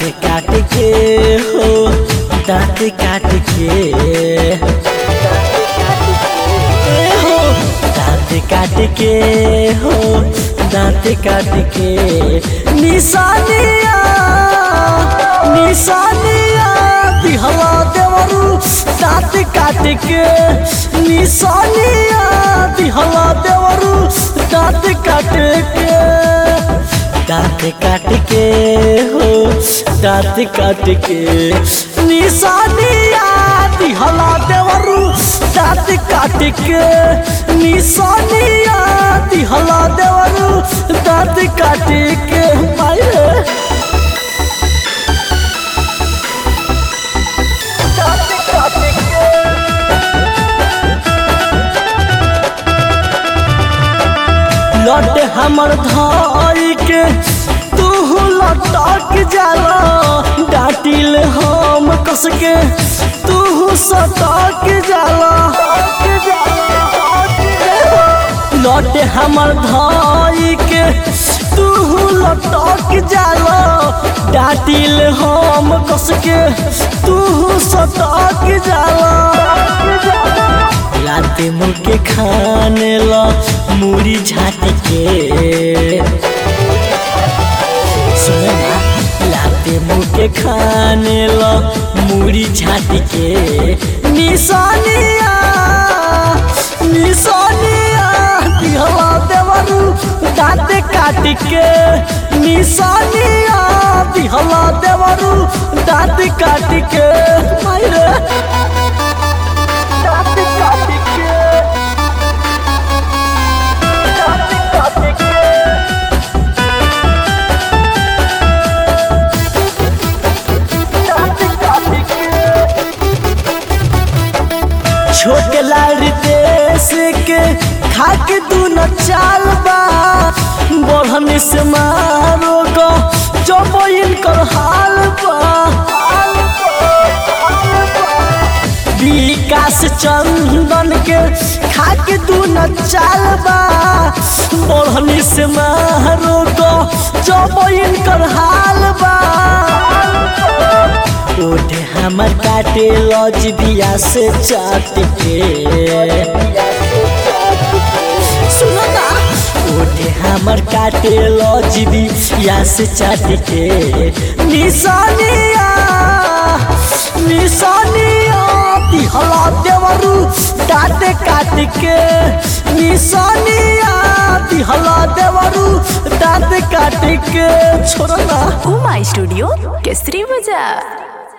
काट के हो दांत काट के ए हो दांत काट के हो दांत काट के निशानिया निशानिया दिहला देवरू दांत काट के निशानिया दिहला देवरू दांत काट के दांत काट के हो दांत काट के निशानिया दिहला देवरू दांत काट के निशानिया दिहला देवरू दांत काट के मारे दांत काट के लट हमर धाई के तू लटक जाला डाटिल हम कस के तू सटक जाला लट हमर धाई के तू लटक जाला डाटिल हम कस के तू सटक जाला लाते मुँह के खाने ला मूरी झाट के सुनो ना लाते मुँह के खाने ला मूरी झाट के निशानिया निशानिया दिहला देवरू दाँत काट के निशानिया दिहला देवरू दाँत काट के मायरे दाँत काट के दाँत काट के दाँत काट के छोट लाड़ देश के खाके दूनो चाल बा बढ़न से मारो गो जब इनकर हाल बा विकास चंदन के खाके दूनो चाल बा बढ़न से मारो गो जब इनकर हाल बा ओठे हमर काटे लज बिया से चाट के सुनो ना ओठे हमर काटे लज बिया से चाट के निशानिया निशानिया दिहला देवरू डाटे काट के निशानिया दिहला देवरू दाँत काट के छोड़ना उमा स्टूडियो केसरी बाजार